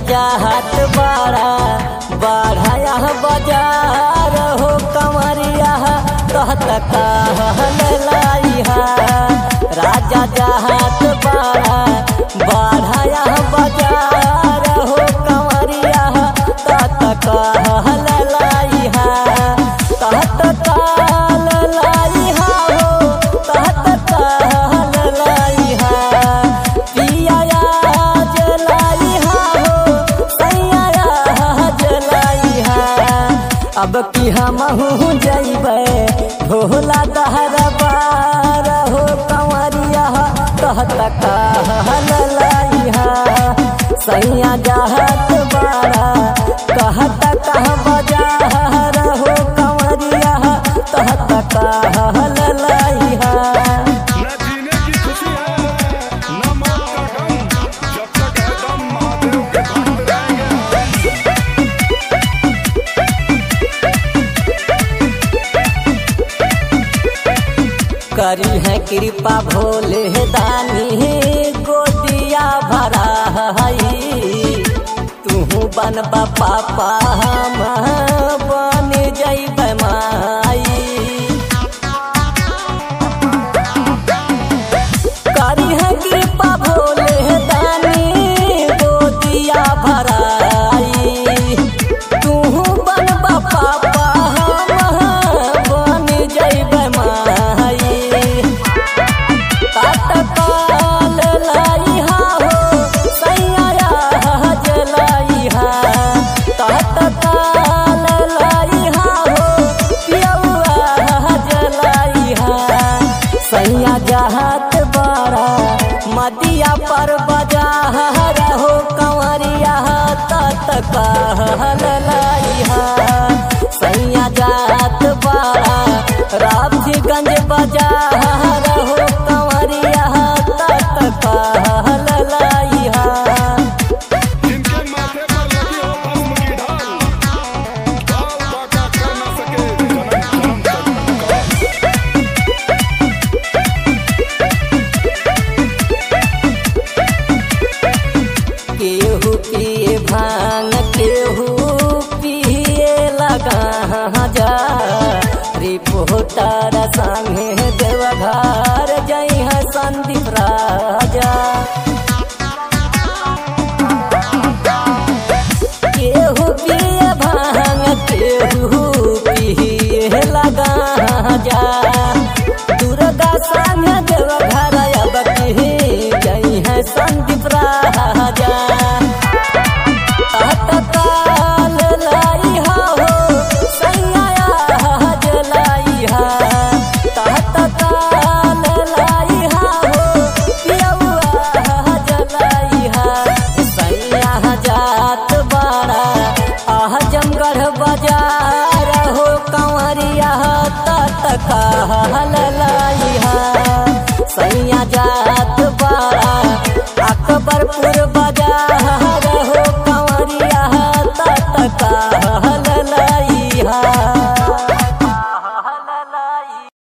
जाहत बाड़ा बाढ़ाया बाजार हो कमरिया कहत कहल लाइहा राजा जाहत बाड़ा बाढ़ाया बाजार हो कमरिया कहत कहल लाइहा कहत काल लाइहा हो कहत कहल लाइहा पिया जलाइहा हो सैया जलाइहा अब की हमहू जइबै भोला दहर बार हो कंवरिया कहत कहल लाइहा सैया जहत बारा कहत कह बजार हो कंवरिया कहत कहल लाइहा न जीने की खुशी है न मौत का गम जब तक है दम महादेव के धाम जाएंगे करी है कृपा भोले दानी गोदिया भरा हई तू बनबा पापा हम बन जैब माई करी है कृपा भोले दानी गोदिया भराई तू बनबा पापा हम बन जैब माई काटकाल लाइहा हो सैया जलाइहा काटकाल लाइहा हो पियौआ जलाइहा सैया जहात बड़ा मदिया पर बजार हो कंवरिया तत कहल लाइहा सैया जात बड़ा रामजीगंज बाजार हो कंवरिया तत कहल लाइहा जिनके माथे पर लगी हो भस्म की ढाल बाल बाका कर न सके जन्म जन्म तक का केहू पिए भांग केहू पिए लगा जा रिपोर्टर संगे देवघर जई है संदीप राय